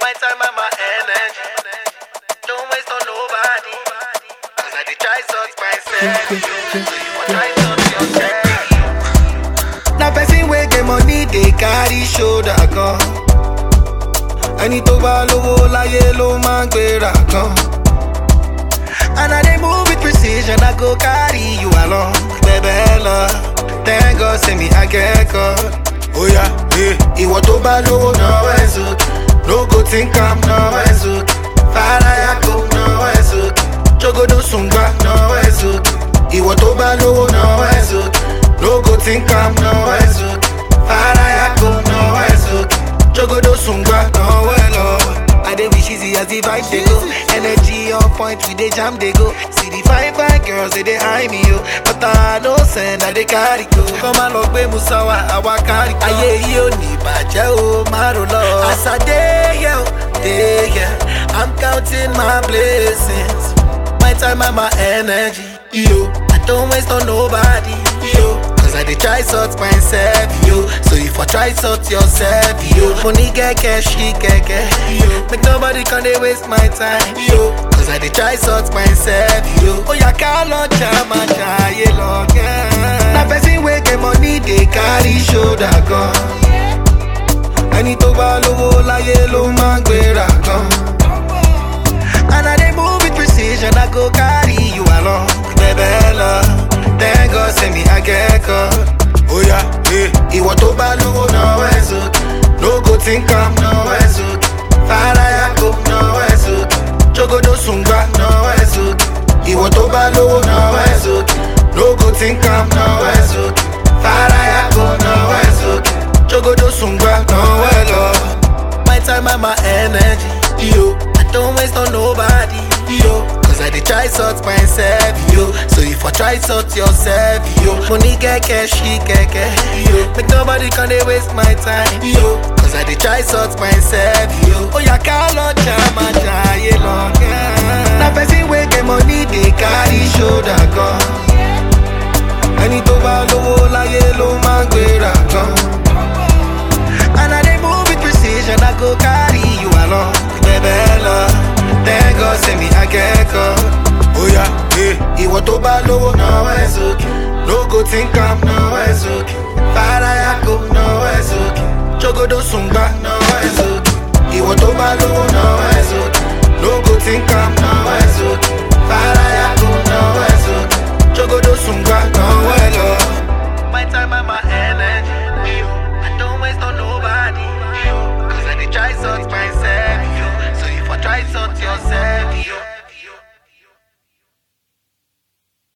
My time and my energy. Don't waste on nobody. Cause I did try sort myself. So you for try sort yourself. Na person wey get money dey carry shoulder gan. Ẹni tó bá lówó láyé ló máa ń gbéra gan. And I dey move with precision, I go carry you along. Bẹ̀bẹ̀ lọ, thank God say me akẹ́kọ̀ọ́. Oya, eh. ìwọ tó bá lówó náwó ẹ̀ sókè. No go think am náwó ẹ̀ sókè. Fàlàyà kò náwó ẹ̀ sókè. Jogodo sùngbà náwó ẹ̀ sókè. Ìwọ tó bá lówó náwó ẹ̀ sókè. No go think am náwó ẹ̀ sókè. Fàlàyà kò náwó ẹ̀ sókè. Jogodo sùngbà náwó ẹ̀ lọ. I dey wish easy as the vibe dey go. Energy on point, we dey jam dey go. See the fine fine girls they dey eye me yo, but I no send I dey carry go. Kọ́má lọ gbé Musawa, àwa kárí go. Ayé yìí ò ní bàjẹ́ o, má ro lọ. As I dey here, o, dey here, I'm counting my blessings. My time and my energy, yo. I don't waste on nobody, yo. Cause I dey try sort myself, yo. So if I try sort yourself, yo. Money get cash, she get cash, yo. Make nobody come dey waste my time, yo. Cause I dey try sort myself, yo. Oh yeah, call on jama jaye lọ́gẹ́. Na person wey get money dey carry shoulder gan. Ẹni tó bá lówó láyé ló máa ń gbéra gan. And I dey move with precision, I go carry you along. Bẹ̀bẹ̀ lọ, thank God say me akẹ́kọ̀ọ́. Oya, eh. ìwọ tó bá lówó náwó ẹ̀ sókè. No go think am náwó ẹ̀ sókè. Fàlàyà kò náwó ẹ̀ sókè. Jogodo sùngbà náwó ẹ̀ sókè. Ìwọ tó bá lówó náwó ẹ̀ sókè. No go think am náwó ẹ̀ sókè. Fàlàyà kò náwó ẹ̀ sókè. Jogodo sùngbà náwó ẹ̀ lọ. My time and my energy, yo. I don't waste on nobody, yo. Cause I dey try sort myself, yo. So if I try sort yourself, yo. Money get cash, she get cash, yo. Make nobody come dey waste my time, yo. Cause I dey try sort myself, yo. Oh yeah, call on jama jaye lọ́gẹ́. Na person wey get money dey carry shoulder gan. Ẹni tó bá lówó láyé ló máa ń gbéra gan. And I dey move with precision, I go carry you along. Bẹ̀bẹ̀ lọ, thank God say me akẹ́kọ̀ọ́. Oya, eh. ìwọ tó bá lówó náwó ẹ̀ sókè. No go think am náwó ẹ̀ sókè. Fàlàyà kò náwó ẹ̀ sókè. Jogodo sùngbà náwó ẹ̀ sókè. Ìwọ tó bá lówó náwó ẹ̀ sókè. No go think am náwó ẹ̀ sókè. Fàlàyà kò náwó ẹ̀ sókè. Jogodo sùngbà náwó ẹ̀ lọ. My time and my energy. yo. I don't waste on nobody. yo. Cause I did try sort myself. yo. So if I try sort yourself, yo.